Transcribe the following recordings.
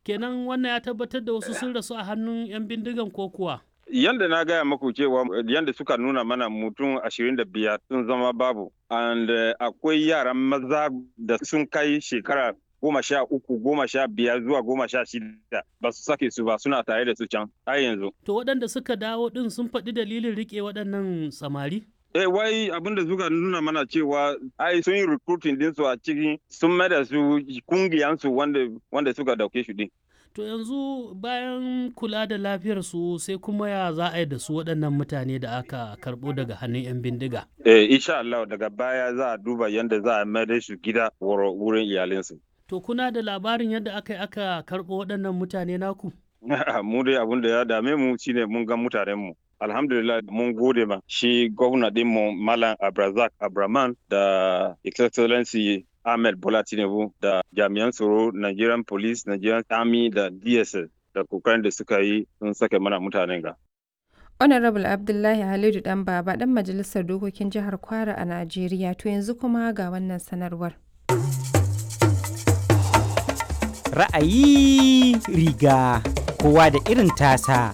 kenan wannan ya tabbatar da wasu sun rasu a hannun 'yan bindigan ko kuwa yanda na gaya maku cewa yanda suka nuna mana mutum ashirin da biyar sun zama babu and uh, akwai yaran maza da sun kai shekara goma sha uku goma sha biyar zuwa goma sha shida ba su sake su ba suna tare da su can har yanzu to waɗanda suka dawo ɗin sun faɗi dalilin riƙe waɗannan samari Eh wai abin da suka nuna mana cewa ai sun yi recruiting din su a cikin sun mai da su kungiyansu wanda wanda suka dauke shi din. To yanzu bayan kula da lafiyar su sai kuma ya za a yi da su waɗannan mutane da aka karɓo daga hannun 'yan bindiga. Eh insha Allah daga baya za a duba yadda za a mai da su gida wurin iyalinsu. To kuna da labarin yadda aka yi aka karɓo waɗannan mutane naku? mu dai abin da ya dame mu shine mun ga mutanen mu. alhamdulillah mun gode ma shi gwamna dinmu malam abrazak abraman da excellency ahmed bola tinubu da jami'an tsaro nigerian police nigerian army da dss da kokarin da suka yi sun sake mana mutanen ga honorable abdullahi halidu dan baba dan majalisar dokokin jihar kwara a najeriya to yanzu kuma ga wannan sanarwar ra'ayi riga kowa da irin tasa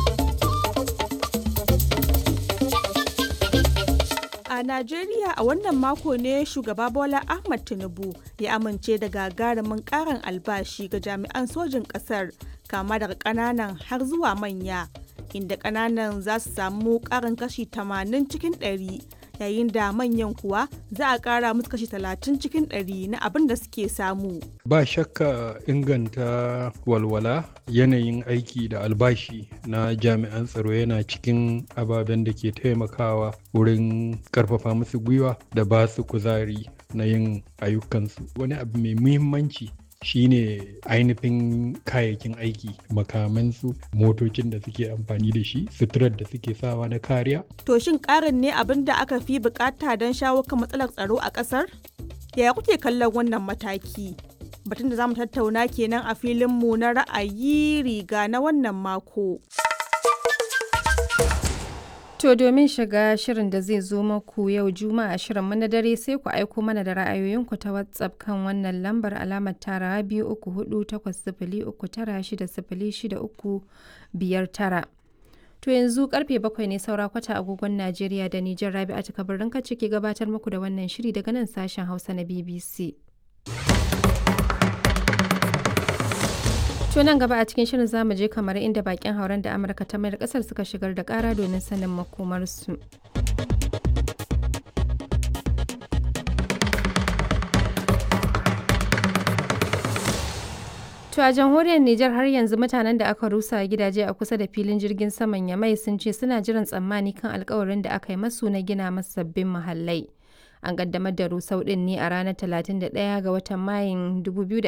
A Najeriya a wannan mako ne shugaba Bola Ahmad Tinubu ya amince da gagarumin karin albashi ga jami'an sojin ƙasar kama daga ƙananan har zuwa manya inda ƙananan za su samu ƙarin kashi 80 cikin 100 yayin da manyan kuwa za a ƙara musu kashi 30 cikin 100 na abin da suke samu. Ba shakka inganta walwala yanayin aiki da albashi na jami'an tsaro yana cikin ababen da ke taimakawa wurin karfafa musu gwiwa da ba su kuzari na yin ayyukansu. Wani abu mai muhimmanci shine ainihin kayayyakin aiki makamansu motocin da suke amfani da shi suturar da suke sawa na kariya To shin ƙarin ne abin da aka fi bukata don shawo kan matsalar tsaro a ƙasar? Yaya kuke kallon wannan mataki? Batun da za mu tattauna kenan a filinmu na ra'ayi riga na wannan mako. To domin shiga shirin da zai zo maku yau Juma'a shirin na dare sai ku aiko mana da ra'ayoyinku ta WhatsApp kan wannan lambar alamar tara biyu uku hudu takwas sifili uku tara shida sifili shida uku biyar tara. To yanzu karfe bakwai ne saura kwata agogon Najeriya da Nijar Rabi'a ta kabarin kacce ke gabatar muku da wannan shiri daga nan sashen Hausa na BBC. To nan gaba a cikin shirin zamu je kamar inda bakin hauren da Amurka ta mayar kasar suka shigar da kara domin sanin makomarsu. To a jamhuriyar Nijar har yanzu mutanen da aka rusa gidaje a kusa da filin jirgin saman Yamai sun ce suna jiran tsammani kan alkawarin da aka yi masu na gina masu sabbin muhallai. An kaddamar da rusau din ne a ranar 31 ga watan Mayun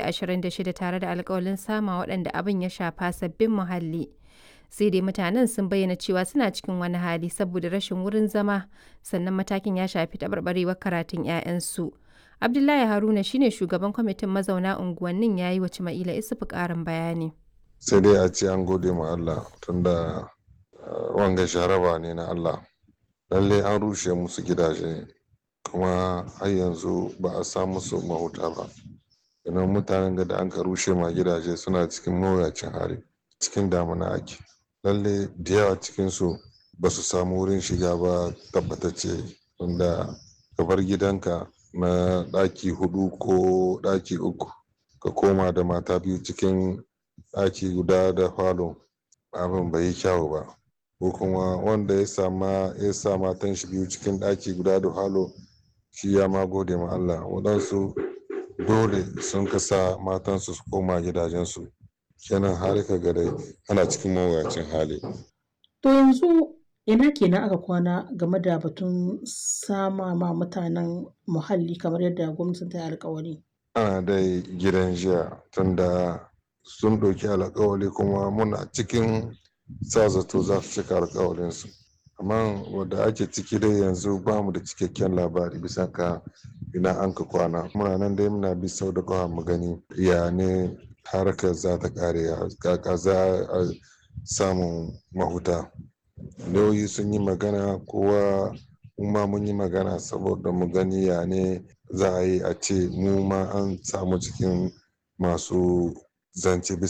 2026 tare da alkawalin sama waɗanda abin ya shafa sabbin muhalli. Sai dai mutanen sun bayyana cewa suna cikin wani hali saboda rashin wurin zama sannan matakin ya shafi taɓarɓarewar karatun 'ya'yansu. Abdullahi Haruna shine shugaban kwamitin mazauna unguwannin ya yi wa Cima'ila Isufu ƙarin bayani. Sai dai a ce an gode ma Allah tunda wanga sharaba ne na Allah. Lalle an rushe musu gidaje kuma har yanzu ba a samu su mahuta ba. Idan mutanen da an ka rushe ma gidaje suna cikin mawuyacin hali cikin damuna ake. Lalle da yawa cikinsu ba su samu wurin shiga ba tabbatacce tunda ka bar gidanka na ɗaki hudu ko ɗaki uku ka koma da mata biyu cikin ɗaki guda da falo abin bai yi kyawu ba ko kuma wanda ya sama ya sa matan shi biyu cikin ɗaki guda da falo shi ya ma gode ma Allah waɗansu dole sun kasa matansu su koma gidajensu kenan har ka ga dai ana cikin mawuyacin hali to yanzu ina kenan aka kwana game da batun sama ma mutanen muhalli kamar yadda gwamnatin ta yi alkawari ana dai gidan jiya tunda sun ɗauki alkawari kuma muna cikin sa zato za su cika alkawarinsu amma wadda ake ciki dai yanzu ba mu da cikakken labari bisa ka ina an ka kwana muna nan dai muna bi sau da kawa mu gani ya ne harkar za ta kare kaka za a samun mahuta lauyi sun yi magana kowa ma mun yi magana saboda mu gani ya ne za a yi a ce mu ma an samu cikin masu zance